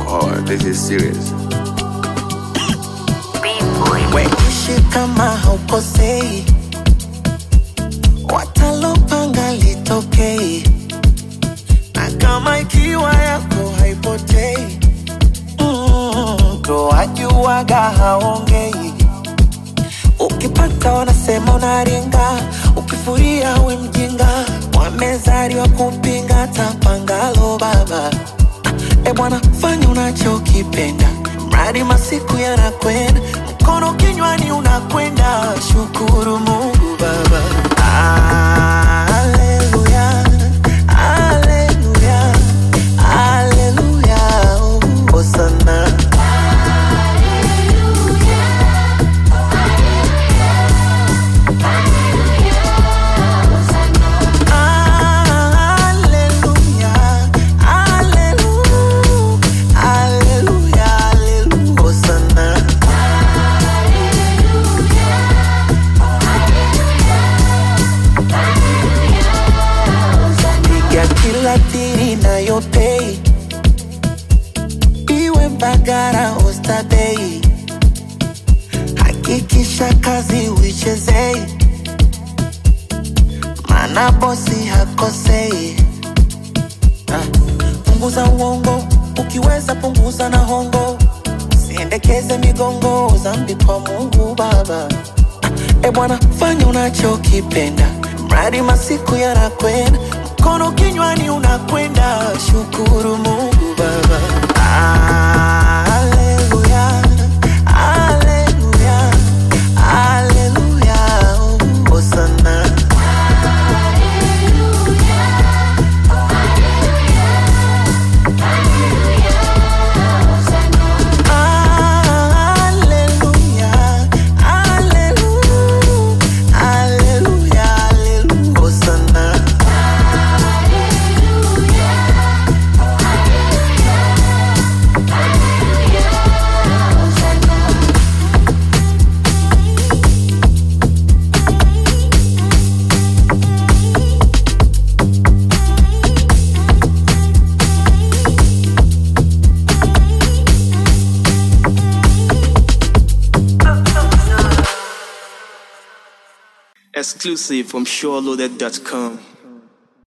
Oh, this is serious. Weishi kama haukosei, watalopanga litokei, na kama ikiwa yako haipotei, mm, ndo wajuaga haongei. Ukipata wanasema unaringa, ukifuria we mjinga, wamezaliwa kupinga tapangalo baba. E bwana, fanya unachokipenda, mradi masiku yanakwenda, mkono kinywani unakwenda. Shukuru Mungu Baba. Haleluya, haleluya, haleluya, hosana. Haleluya, haleluya, haleluya, haleluya, hosana. piga kila tiri nayopei iwe Mbagara Oysterbay, hakikisha kazi uichezei, mana bosi hakosei. Ah, Punguza uongo, ukiweza punguza na hongo, siendekeze migongo, zambi kwa Mungu Baba. E bwana, fanya unachokipenda, mradi masiku yanakwenda, mkono kinywani unakwenda. Shukuru Mungu Baba. Haleluya, haleluya, haleluya, hosana. Haleluya, haleluya, haleluya, haleluya, hosana. Exclusive from SureLoaded.com.